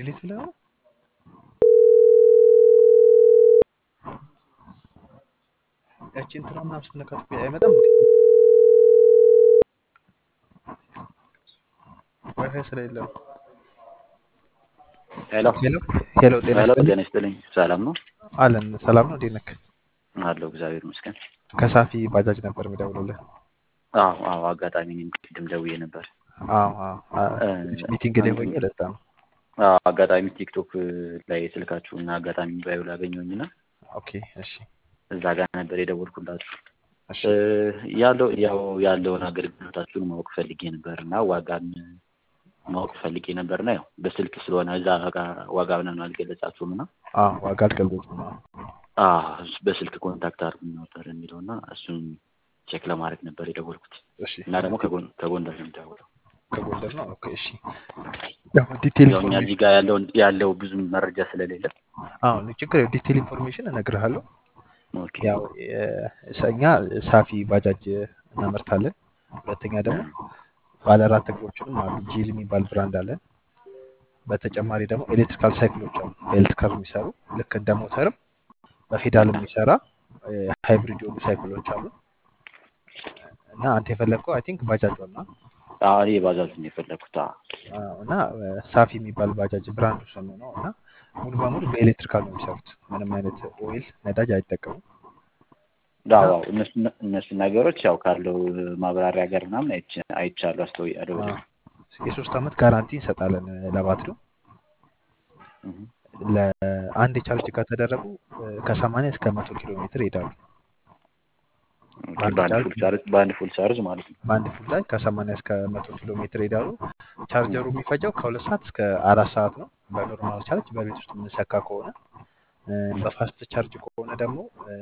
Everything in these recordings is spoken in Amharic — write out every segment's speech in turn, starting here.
ዲሊት ብለህ ነው? ያቺ እንትና ምናምን ስትነካት እኮ አይመጣም እንዴ? ዋይፋይ ስለሌለ ነው። ሄሎ ሄሎ ሄሎ፣ ጤና ሄሎ፣ ይስጥልኝ። ጤና ይስጥልኝ። ሰላም ነው አለን ሰላም ነው። እንዴት ነህ? አለው። እግዚአብሔር ይመስገን። ከሳፊ ባጃጅ ነበር የምደውልልህ። አዎ አዎ፣ አጋጣሚ እኔም ቅድም ደውዬ ነበር። አዎ አዎ፣ አ- እ፣ ትንሽ ሚቲንግ ላይ ሆኜ ለዛ ነው። አዎ፣ አጋጣሚ ቲክቶክ ላይ ስልካችሁ እና አጋጣሚ ባዩ ላገኘሁኝና ኦኬ እሺ እዛ ጋር ነበር የደወልኩላችሁ። እሺ እ፣ ያለው ያው ያለውን አገልግሎታችሁን ማወቅ ፈልጌ ነበር እና ዋጋን ማወቅ ፈልጌ ነበርና ያው በስልክ ስለሆነ እዛ ጋር ዋጋ ምናምን አልገለጻችሁም እና አዎ፣ ዋጋ አልገለጽም። አዎ። አዎ፣ በስልክ ኮንታክት አድርጉኝ ነበር የሚለው እና እሱን ቼክ ለማድረግ ነበር የደወልኩት እሺ እና ደግሞ ከጎን ከጎንደር ነው የምደውለው። ከጎንደር ነው። ኦኬ እሺ። ያው ዲቴል ያው እኛ እዚህ ኢንፎርሜሽን ጋር ያለውን ያለው ብዙም መረጃ ስለሌለ አዎ፣ ችግር የለም። ዲቴል ኢንፎርሜሽን እነግርሃለሁ። ኦኬ ያው የ- እኛ ሳፊ ባጃጅ እናመርታለን። ሁለተኛ ደግሞ ባለ አራት እግሮችንም አሉ። ጂል የሚባል ብራንድ አለን። በተጨማሪ ደግሞ ኤሌክትሪካል ሳይክሎች አሉ። በኤሌክትሪካል የሚሰሩ ልክ እንደ ሞተርም በፌዳል የሚሰራ ሃይብሪድ የሆኑ ሳይክሎች አሉ እና አንተ የፈለግከው አይ ቲንክ ባጃጅ ዋና አዎ እኔ ባጃጅ ነው የፈለኩት። አዎ እና ሳፊ የሚባል ባጃጅ ብራንዱ ስሙ ነው እና ሙሉ በሙሉ በኤሌክትሪካል ነው የሚሰሩት። ምንም አይነት ኦይል ነዳጅ አይጠቀሙም። አዎ አዎ፣ እነሱ እነሱ ነገሮች ያው ካለው ማብራሪያ ጋር ምናምን አይቼ- አይቻለሁ አስተውያለሁ። አዎ፣ የሶስት ዓመት ጋራንቲ እንሰጣለን ለባትሪው። እህ። ለአንድ ቻርጅ ከተደረጉ ከሰማንያ እስከ መቶ ኪሎ ሜትር ይሄዳሉ። ኦኬ፣ በአንድ በአንድ ቻርጅ ፉል ቻርጅ በአንድ ፉል ቻርጅ ማለት ነው። በአንድ ፉል ላይ ከሰማንያ እስከ መቶ ኪሎ ሜትር ይሄዳሉ። ቻርጀሩ የሚፈጀው ከሁለት ሰዓት እስከ አራት ሰዓት ነው። በኖርማል ቻርጅ በቤት ውስጥ የምንሰካ ከሆነ እ፣ በፋስት ቻርጅ ከሆነ ደግሞ እ፣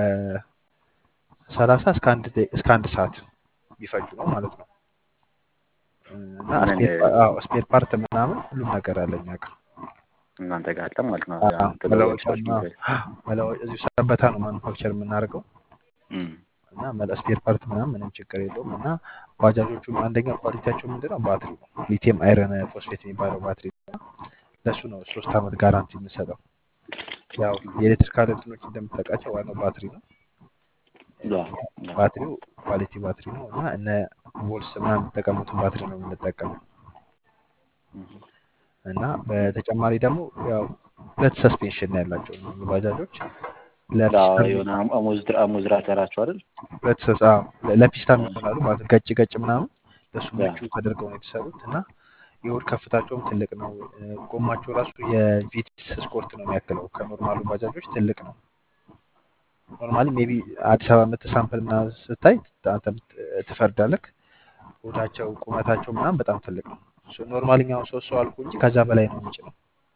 ከሰላሳ እስከ አንድ ደቂ- እስከ አንድ ሰዓት ቢፈጁ ነው ማለት ነው። እ፣ እና ምን ስፔር ፓ- አዎ፣ ስፔር ፓርት ምናምን ሁሉም ነገር አለ እኛ ጋር። እናንተ ጋር አለ ማለት ነው። አዎ፣ ያ ተለዋዋጮች መለወጫና መለወ- እዚሁ ሰበታ ነው ማኑፋክቸር የምናደርገው እም እና መለ ስፔር ፓርት ምናምን ምንም ችግር የለውም። እና ባጃጆቹ አንደኛ ኳሊቲያቸው ምንድነው ባትሪ ነው። ሊቲየም አይረን ፎስፌት የሚባለው ባትሪ ነው። ለእሱ ነው ሶስት ዓመት ጋራንቲ የምንሰጠው። ያው የኤሌክትሪካል እንትኖች እንደምታውቃቸው ዋናው ባትሪ ነው። ያ ያ ባትሪው ኳሊቲ ባትሪ ነው እና እነ ቮልስ ምናምን የሚጠቀሙትን ባትሪ ነው የምንጠቀመው። እህ። እና በተጨማሪ ደግሞ ያው ሁለት ሰስፔንሽን ነው ያላቸው እነዚህ ባጃጆች አዎ ለፒስታ የሆነ አሞዝራ አሞዝራ ተራቸው አይደል? ሁለት ሰስ አዎ ለፒስታ ይሆናሉ ማለት ነው። ገጭ ገጭ ምናምን ለሱ ያ ምቹ ተደርገው ነው የተሰሩት እና የሆድ ከፍታቸውም ትልቅ ነው። እ፣ ጎማቸው ራሱ የቪትስ ስፖርት ነው የሚያክለው ከኖርማሉ ባጃጆች ትልቅ ነው። ኖርማሊ ሜቢ አዲስ አበባ መተህ ሳምፕል ምናምን ስታይ አንተ ምት- ትፈርዳለህ። ሆዳቸው ቁመታቸው ምናምን በጣም ትልቅ ነው። ኖርማሊ አሁን ሶስት ሰው አልኩ እንጂ ከዛ በላይ ነው የሚጭነው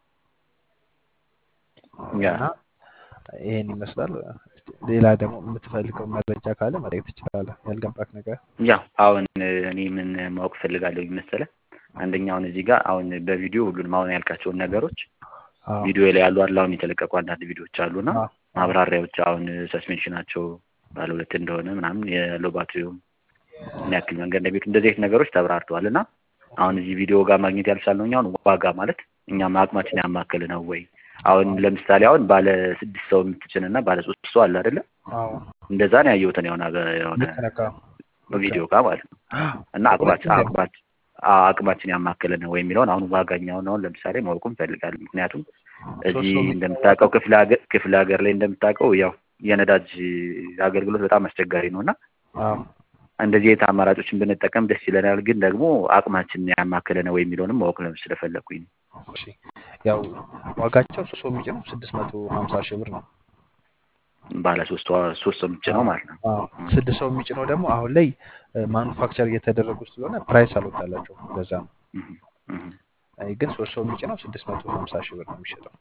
ያ እና ይሄን ይመስላል። ሌላ ደግሞ የምትፈልገው መረጃ ካለ መጠየቅ ትችላለህ። ያልገባክ ነገር ያ አሁን እኔ ምን ማወቅ ፈልጋለሁ መሰለህ? አንደኛ አሁን እዚህ ጋር አሁን በቪዲዮ ሁሉንም አሁን ያልካቸውን ነገሮች አዎ ቪዲዮ ላይ ያሉ አሉ አሁን የተለቀቁ አንዳንድ ቪዲዮዎች አሉና አዎ አዎ ማብራሪያዎች አሁን ሰስፔንሽናቸው ባለ ሁለት እንደሆነ ምናምን ያለው ባትሪውም ምን ያክል መንገድ እንደቤቱ እንደዚህ አይነት ነገሮች ተብራርተዋል እና አሁን እዚህ ቪዲዮ ጋር ማግኘት ያልቻልነው እኛ አሁን ዋጋ ማለት እኛም አቅማችን ያማከለ ነው ወይ? አሁን ለምሳሌ አሁን ባለ ስድስት ሰው የምትጭን እና ባለ ሶስት ሰው አለ አይደለ? አዎ እንደዛ ነው ያየሁትን የሆነ የሆነ ልክ ነህ። አዎ ልክ ቪዲዮ ነው። ጋር ማለት ነው እና አቅማችን ሁለቱም ደግሞ አቅማችን አዎ፣ አቅማችን ያማከለ ነው ወይ የሚለውን አሁን ዋጋኛውን አሁን ለምሳሌ ማወቁ እንፈልጋለን። ምክንያቱም ሶስት እዚህ ሰው የሚጭነው እንደምታውቀው ክፍለ ሀገር ክፍለ ሀገር ላይ እንደምታውቀው ያው የነዳጅ አገልግሎት በጣም አስቸጋሪ ነው እና አዎ እንደዚህ አይነት አማራጮችን ብንጠቀም ደስ ይለናል። ግን ደግሞ አቅማችንን ያማከለ ነው ወይ የሚለውንም ማወቅ ነው ስለፈለኩኝ ነው። እሺ ያው ዋጋቸው ሶስት ሰው የሚጭነው ስድስት መቶ ሀምሳ ሺህ ብር ነው። ባለ ሶስት ዋ- ሶስት ሰው የምትጭነው አዎ ማለት ነው። አዎ ም፣ ስድስት ሰው የሚጭነው ደግሞ አሁን ላይ ማኑፋክቸር እየተደረጉ ስለሆነ ፕራይስ አልወጣላቸው ለዛ ነው። እህ፣ እህ። አይ ግን ሶስት ሰው የሚጭነው ስድስት መቶ ሀምሳ ሺህ ብር ነው የሚሸጠው።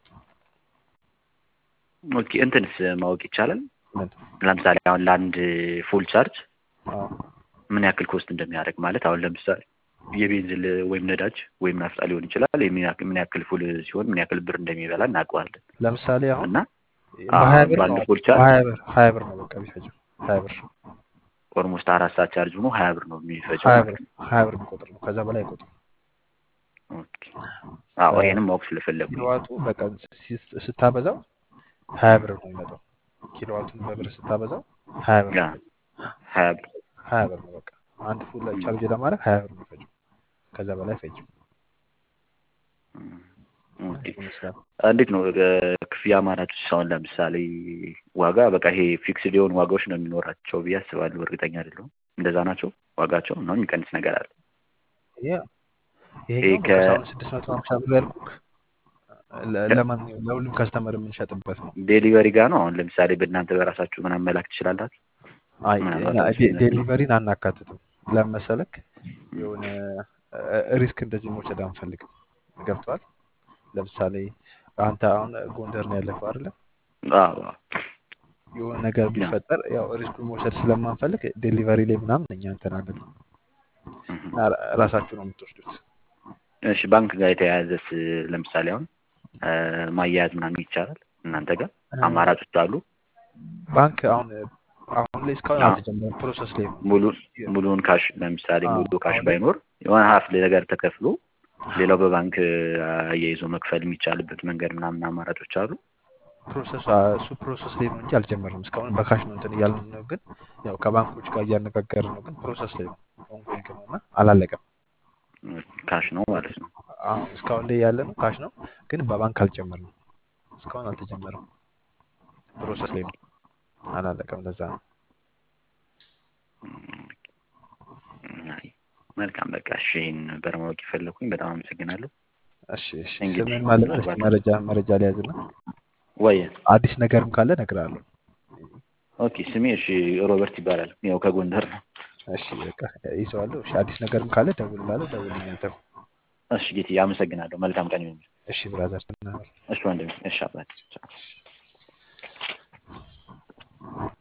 ኦኬ እንትንስ ማወቅ ይቻላል? ምን ለምሳሌ አሁን ለአንድ ፉል ቻርጅ አዎ ምን ያክል ኮስት እንደሚያደርግ ማለት አሁን ለምሳሌ የቤንዚን ወይም ነዳጅ ወይም ናፍጣ ሊሆን ይችላል። የምን ያክል ምን ያክል ፉል ሲሆን ምን ያክል ብር እንደሚበላ እናውቀዋለን። ለምሳሌ አሁን እና በሀያ አሁን ብር በአንድ ነው ፉል ቻርጅ በሀያ ብር ሀያ ብር ነው በቃ ቢፈጀው ሀያ ብር ኦልሞስት አራት ሰዓት ቻርጅ ሆኖ ሀያ ብር ነው የሚፈጀው ሀያ ማለት ብር ነው። ሀያ ብር የሚቆጥር ነው ከዛ በላይ አይቆጥርም። ኦኬ አዎ ይሄንም ማወቅ ስለፈለኩኝ ኪሎዋቱ በቀን ሲ- ስታበዛው ሀያ ብር ነው የሚመጣው። ኪሎዋቱን በብር ስታበዛው ሀያ ብር ያ ነው የሚፈጀው። ሀያ ብር ሀያ ብር ነው በቃ አንድ ፉል ቻርጅ ለማድረግ ሀያ ብር ነው የሚፈጀው። ከዛ በላይ አይፈጅም። ኦኬ ይህን ይመስላል። እንዴት ነው እ፣ ክፍያ አማራጮች አሁን ለምሳሌ ዋጋ በቃ ይሄ ፊክስድ የሆኑ ዋጋዎች ነው የሚኖራቸው ብዬ አስባለሁ። እርግጠኛ አይደለሁም። እንደዛ ናቸው ዋጋቸው ነው የሚቀንስ ነገር አለ? ያ ይሄ ይሄኛው ከ በቃ አሁን ስድስት መቶ ሀምሳ ብር ያልኩህ ለ- ለማንኛውም ለሁሉም ከስተመር የምንሸጥበት ነው። ዴሊቨሪ ጋር ነው። አሁን ለምሳሌ በእናንተ በራሳችሁ ምናምን መላክ ትችላላችሁ? አይ ምናልባት እና እሱ ዴ- ነው። ዴሊቨሪን አናካትትም። ለምን መሰለክ የሆነ ሪስክ እንደዚህ መውሰድ አንፈልግም። ገብቷል። ለምሳሌ አንተ አሁን ጎንደር ነው ያለፈው አይደለ? አዎ አዎ። የሆነ ነገር ያ ቢፈጠር ያው ሪስኩን መውሰድ ስለማንፈልግ ዴሊቨሪ ላይ ምናምን እኛ እንትን አንልም። እህ። እና ራ- ራሳችሁ ነው የምትወስዱት። እሺ ባንክ ጋር የተያያዘስ ለምሳሌ አሁን እ፣ ማያያዝ ምናምን ይቻላል እናንተ ጋር እ፣ አማራጮች አሉ? ባንክ አሁን አሁን ላይ እስካሁን አዎ አልተጀመረም። ፕሮሰስ ላይ ነው። ሙሉ ሙሉውን ካሽ ለምሳሌ አዎ ሙሉ ካሽ አሁን ላይ ባይኖር የሆነ ሀፍ ነገር ተከፍሎ ሌላው በባንክ አያይዞ መክፈል የሚቻልበት መንገድ ምናምን አማራጮች አሉ። ፕሮሰስ እሱ ፕሮሰስ ላይ ነው እንጂ አልጀመርንም። እስካሁን በካሽ ነው እንትን እያልን ነው፣ ግን ያው ከባንኮች ጋር እያነጋገርን ነው። ግን ፕሮሰስ ላይ ነው፣ ኦንጎይንግ ነው እና አላለቀም። ካሽ ነው ማለት ነው። አሁን እስካሁን ላይ ያለ ነው ካሽ ነው፣ ግን በባንክ አልጀመርንም። እስካሁን አልተጀመረም። ፕሮሰስ ላይ ነው፣ አላለቀም። ለዛ ነው። አይ መልካም በቃ እሺ፣ ይህን ነበር ማወቅ የፈለኩኝ። በጣም አመሰግናለሁ። እሺ እሺ። እንግዲህ ስምህን ማለት ነው? እስኪ ምናልባት መረጃ መረጃ ሊያዝና ወይ አዲስ ነገርም ካለ እነግርሃለሁ። ኦኬ፣ ስሜ እሺ ሮበርት ይባላል። ያው ከጎንደር ነው። እሺ በቃ ይዘዋለሁ። እሺ አዲስ ነገርም ካለ ደውልላለሁ። ደውልልኝ አንተም። እሺ ጌትዬ፣ አመሰግናለሁ። መልካም ቀን ይሁን። እሺ ብራዘር፣ ትናገር። እሺ ወንድሜ፣ እሺ አባት።